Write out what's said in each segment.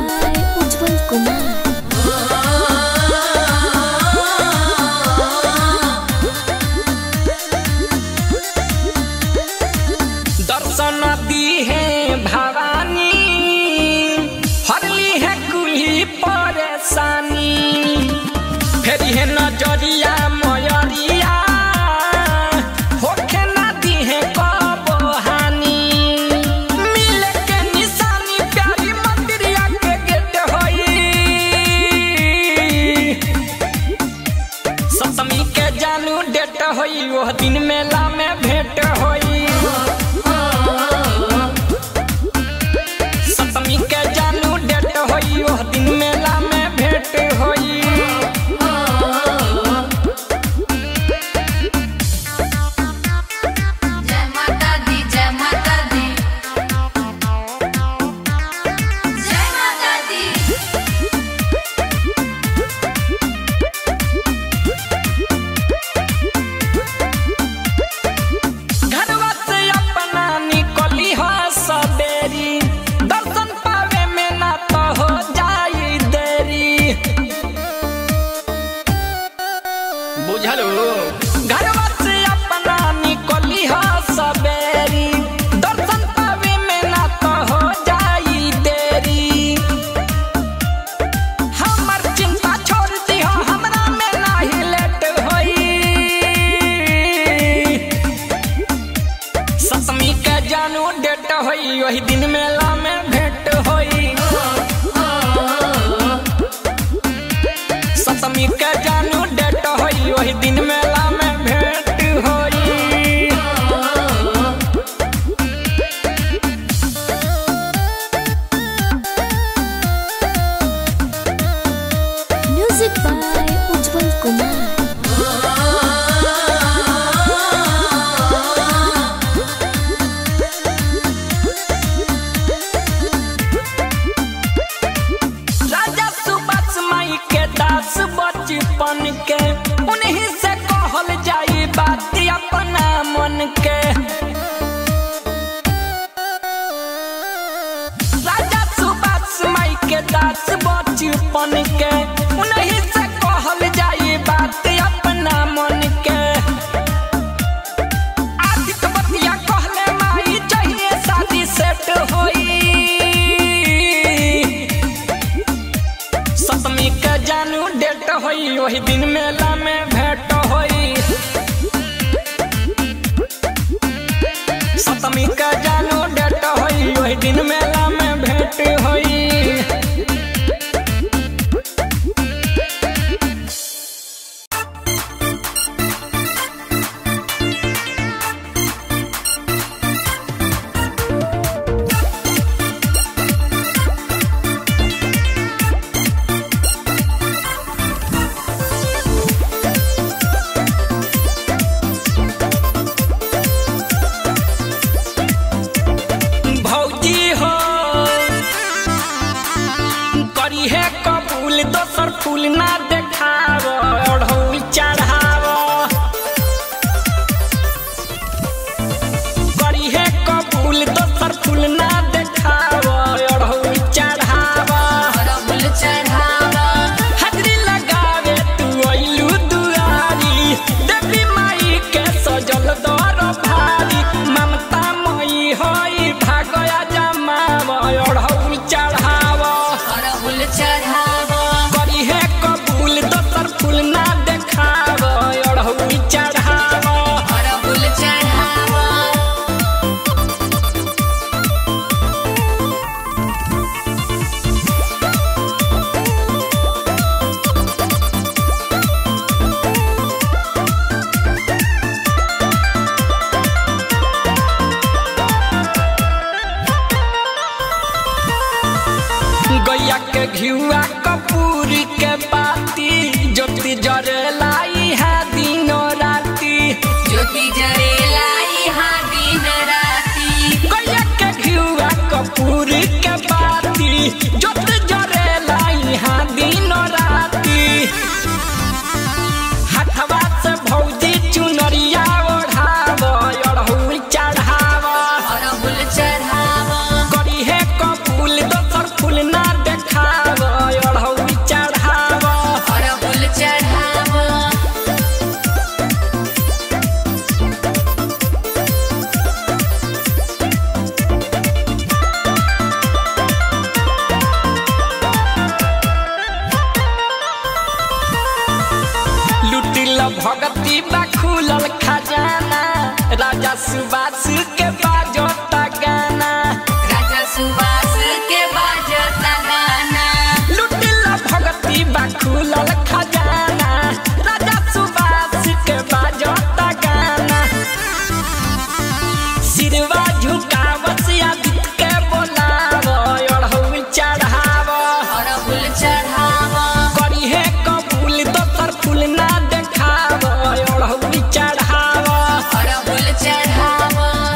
by Ujjwal Kumar. दर्शन दी है भवानी हरली है कुली परेशानी फेरी है नजरिया मयरिया होखे ना दी है कबहानी मिले के निशानी प्यारी मंदिरिया के गेट होई सप्तमी के जानू डेट होई वह दिन मेला में भेंट होई सप्तमी के जानू डेट होई वह दिन मेला में भेंट होई जय माता दी जय माता दी जय माता दी घरवा से अपना निकली हो सबेरी दर्शन पावे में ना तो हो जाई देरी बुझलो घरवा से अपना निकली हो सबेरी दर्शन पावे में ना तो हो जाई देरी हमर चिंता छोड़ दिहो हमरा में नाही लेट होई सप्तमी के जानू डेट होई वही दिन मेला में भेंट होई सप्तमी के जानू डेट होई वही दिन मेला में भेंट होई Music by Ujjwal Kumar. राजा सुबस माई के दास बचपन के उन्हीं से कहल जाई बात अपना मन के राजा सुबस माई के दास बचपन के उन्हीं से कहल जाई बात अपना मन के आदित्य बतिया कहले माई चाहिए शादी सेट होई सप्तमी के जानू डेट होई वही दिन मेला में भेंट होई सप्तमी के जानू डेट होई वही दिन मेला में भेंट होई भौजी हो करी है कबूल दोसर फूल ना देखाव ओढ़ौल चढ़ाव करी है कबूल दोसर फूल ना देखाव ओढ़ौल चढ़ाव अरबुल चढ़ावा हाजरी लगावे तू अइलू दुआरी देवी माई के सजल दर भारी ममता मई होई भागया जमाव ओढ़ौल चढ़ाव अरबुल चढ़ावा करी है कबूल दोसर फूल ना देखाव ओढ़ौल चढ़ाव अरबुल चढ़ावा गैया के घिउआ कपूरी के बाती ज्योति जरेलाई है दिनों राती ज्योति जरेला यहाँ दिन राती गैया के घिउआ कपूरी के बाती ज्योति जरेला यहाँ दिनों राती हथवा से भौजी चुनरिया ओढ़ाव अड़हुल चढ़ाव अरबुल चढ़ावा करी है कपूल दोसर फूल ना देखा भगती बा खुलल खजाना राजा सुबास के बाजता गाना राजा सुबास के बाजता गाना लुटिला भगती बा खुलल खजाना राजा सुबास के बाजता गाना सिरवा झुकावत आदित्य के बोलाव अड़हुल चढ़ाव अरहुल चढ़ाव करी है कबूल दोसर फूल ना देखाव अड़हुल चढ़ाव अरहुल चढ़ाव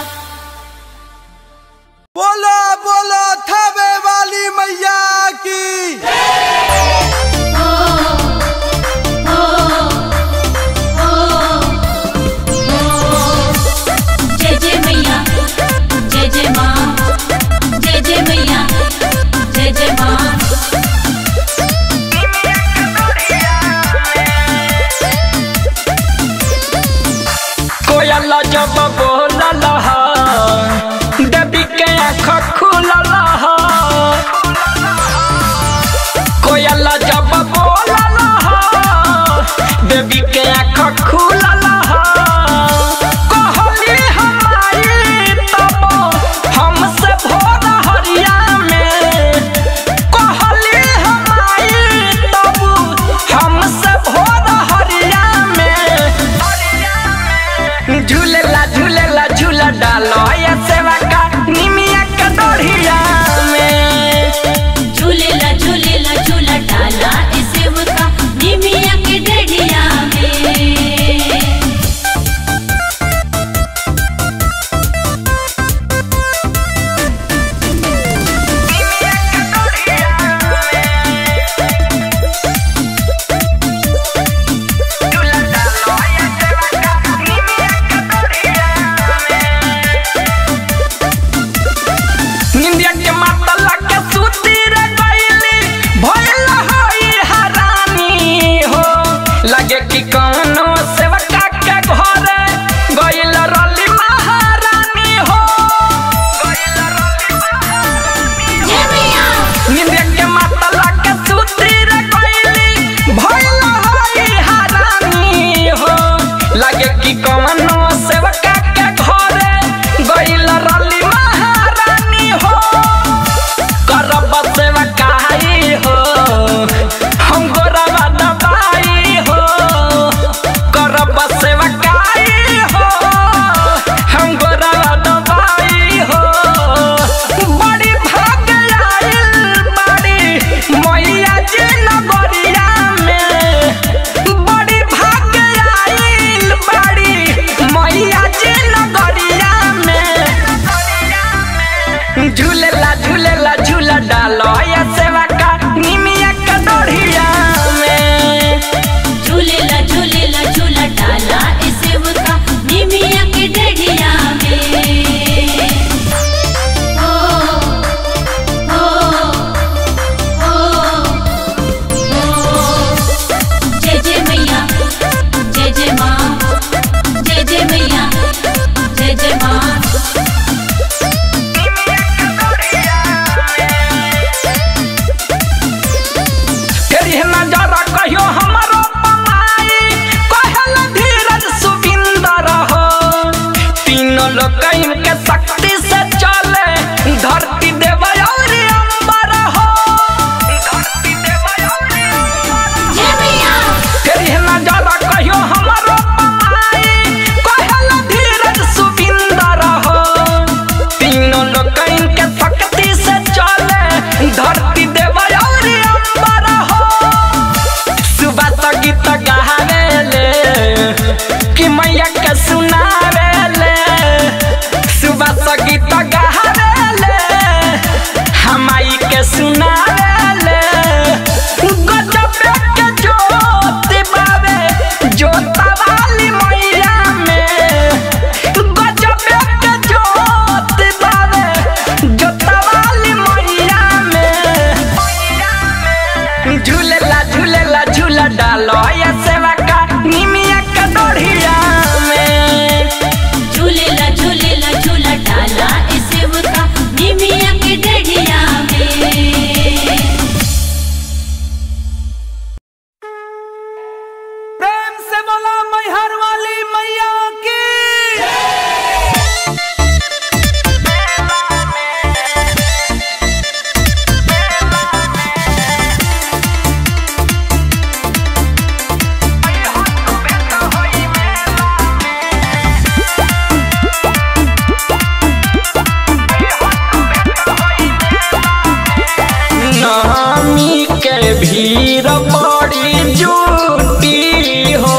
भीड़ बड़ी जुटी हो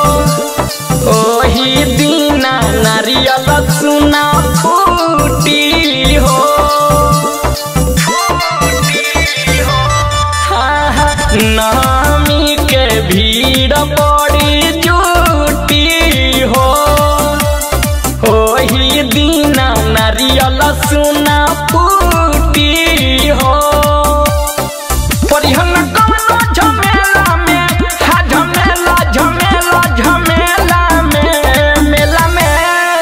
ओही दीना नारियल सुना फूटी हो हाँ, हाँ, नामी के भीड़ बड़ी जुटी हो ओही दीना नारियल सुना फूटी हो परिहन कवनो झमेला में हा झमेला झमेला झमेला में मेला में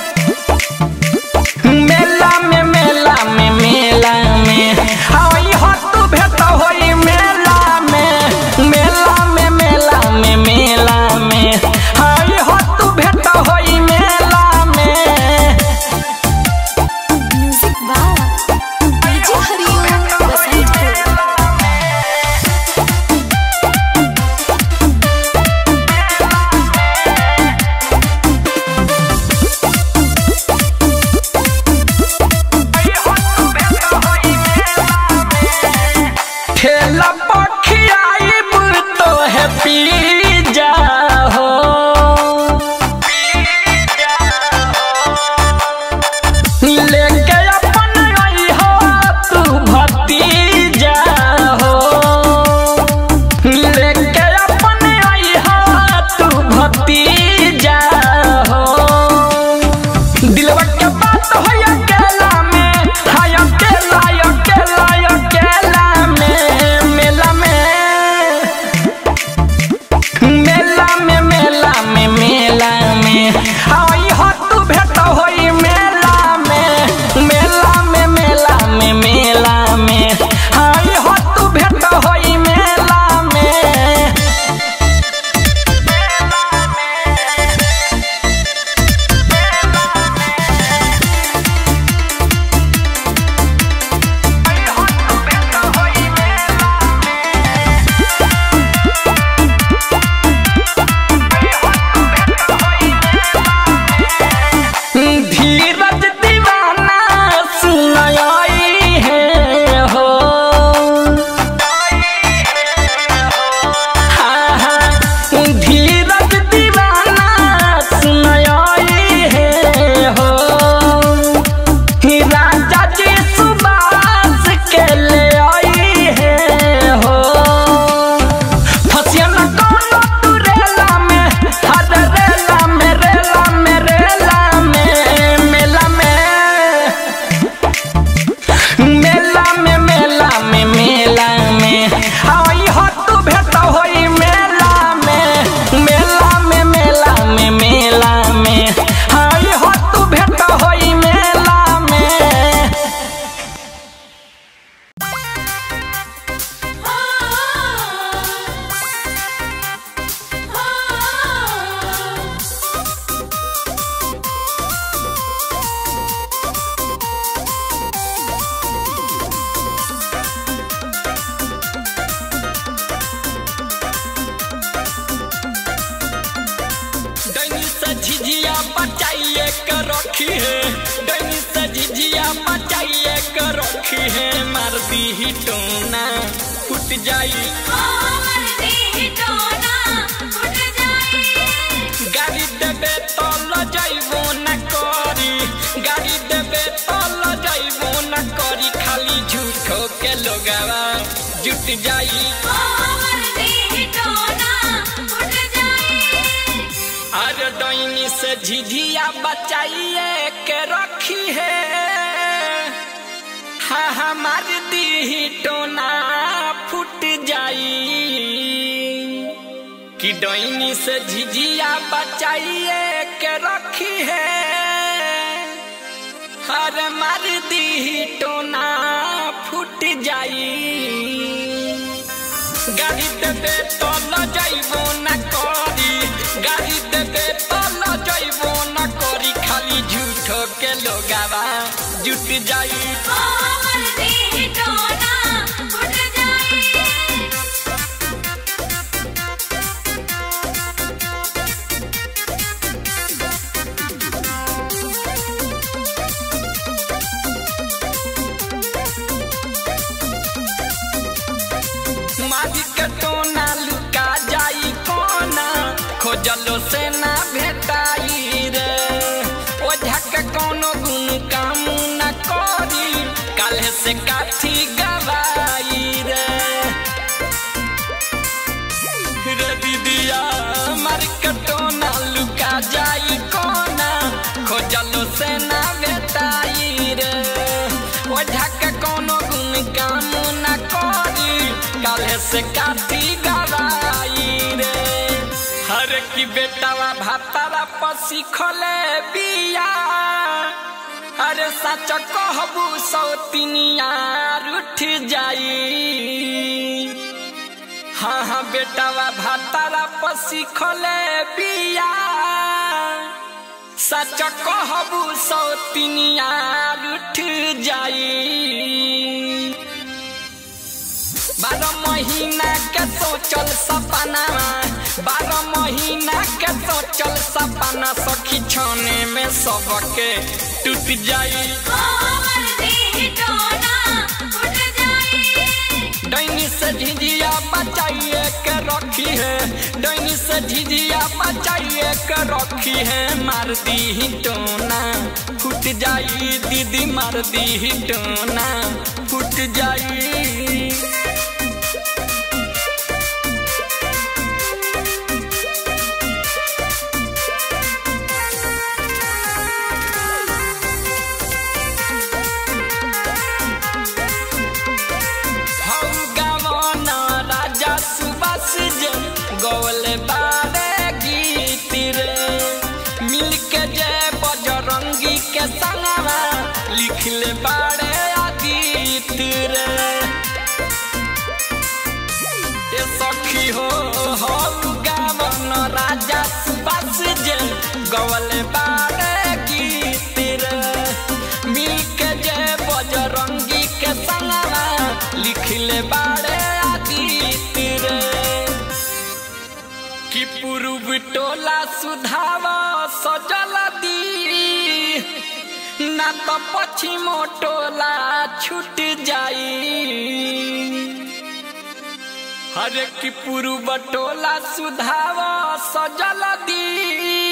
मेला में मेला में मेला में आई हो तू भेट होई मेला में मेला में मेला में मेला में आई हो तू भेट होई मेला में music by DJ Hariom Basantpur ठेला पखियाइब तो है पी जा हो लेके अपन आई हो तू भतीजा हो लेके अपन आई हो तू भतीजा हो दिलवा के बात हो अकेला में हाय अकेला अकेला अकेला में मेला में मेला में मेला में मेला में आई हो तू भेट होई मेला में मेला में मेला में मेला में आई हो तू भेट होई मेला में धीरज दीवाना सुनाई है हो हाँ, हाँ, धीरज दीवाना सुनाई है हो राजा जी सुबास के ले आई है हो फसिया न कोनो तू रेला में हर रेला में रेला में रेला में मेला में मेला में मेला में मेला में आई हो तू भेट होई मेला में मेला में मेला में मेला में आई हो तू भेट होई मेला में डैनी से झिझिया बचाइए के रखी है डैनी से झिझिया बचाइए के रखी है मार दी ही टोना फूट जाई गाड़ी देबे तो ल जाइबो न करी गाड़ी देबे तो ल जाइबो न करी खाली झूठो के लोगावा जुट जाई अरे डैनी से झिझिया बचाइए के रखी है हाँ हमार दी टोना फूट जाई कि डैनी से झिझिया बचाइए के रखी है हर मार दी टोना फूट जाई गाड़ी देबे तो ल जाइबो न करी गाड़ी देबे तो ल जाइबो न करी खाली झूठो के लोगावा जुट जाई से ना भेटाई रे ओझा के कोनो गुण काम न करी काल्हे से काथी गवाई रे रे दीदिया मार्केटो ना लुका जाई कोना खोजलो से ना भेटाई रे ओझा के कोनो गुण काम न करी काल्हे से काथी गवाई रे हर की बेटावा भातारा पसी खोले बिया अरे सच कहबू सौतिनिया उठ जाई हाँ हाँ बेटावा भातारा पसी खोले बिया सच कहबू सौतिनिया उठ जाई बारह महीना के सोचल सपना बारह महीना के सोचल सपना सखी छाने में सबके टूट जाई हमर देह टोना उठ जाई डैनी से झिझिया बचाइए के रखी है डैनी से झिझिया बचाइए के रखी है मार दी टोना फूट जाई दीदी मार दी टोना फूट जाई हौ गावन राजा सुबास जे गौल बारे गीत रे मिल के जय बजरंगी के संगवा लिखले बारे आदित रे ए सखी हो हौ गावन राजा सुबास जे गौल बारे गीत रे मिल के जय बजरंगी के संगवा लिखले बारे आदित रे कि पूर्व टोला सुधावा सजल दी ना तो पश्चिम टोला छूट जाई हरे की पूर्व टोला सुधावा सजल दी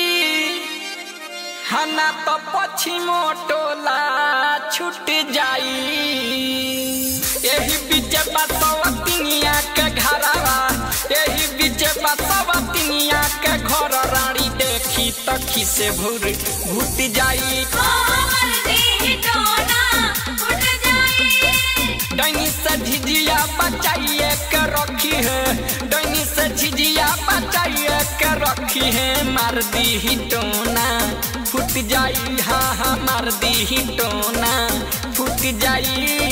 हना तो पश्चिम टोला छूट जाई एही बीच बसवतिनिया के घरवा एही बीच बसवतिनिया के घर रानी देखी तखी से भूर भूत जाई हमर देह टोना उठ जाई डैनी से झिझिया बचाइए के रखी है डैनी से झिझिया बचाइए के रखी है मार दी टोना फूट जाई हाँ हाँ मार दी टोना फूट जाई